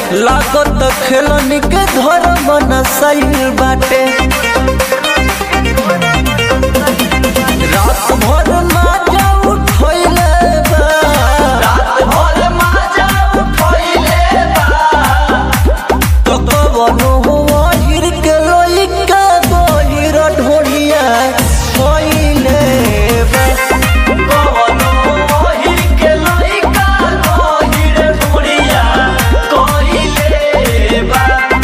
लागत खेलनी के धर्म नसाइल बाटे रात भर माजा उठैले बा रात भर माजा उठैले बा तो कवनो हुआ हिर के लइका गहिर ढोलिया होइले बा कवनो हुआ हिर के लइका गहिर ढोलिया कइले बा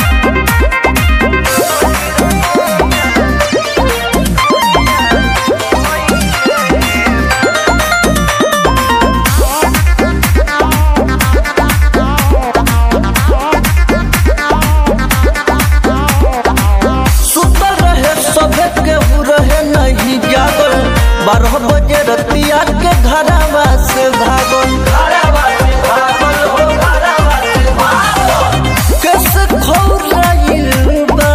सुतल रहे सभे केहू रहे नहीं जागल बारह बजे रतिया के घरावा से भागल कैसे खौराइल बा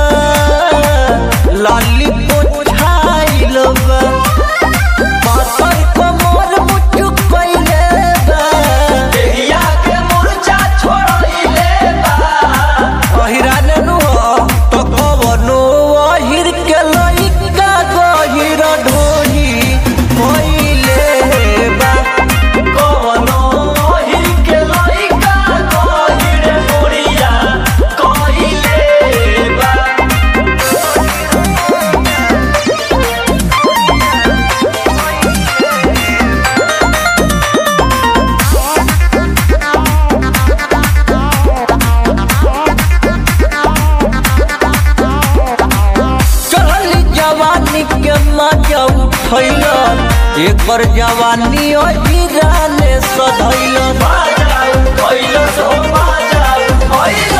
लाली पोछाइल बा पातर कमर मुचुक कइले बा देहिया के मुरचा छोड़इले बा अहिराने नु तो कवनो अहिर के लइका गहिर ढोली होइले बा कवनो अहिर के लइका गहिर ढोलिया कइले बा चढ़ली जवानी के मजा उठैल एक बार जवानी अहिराने सधैल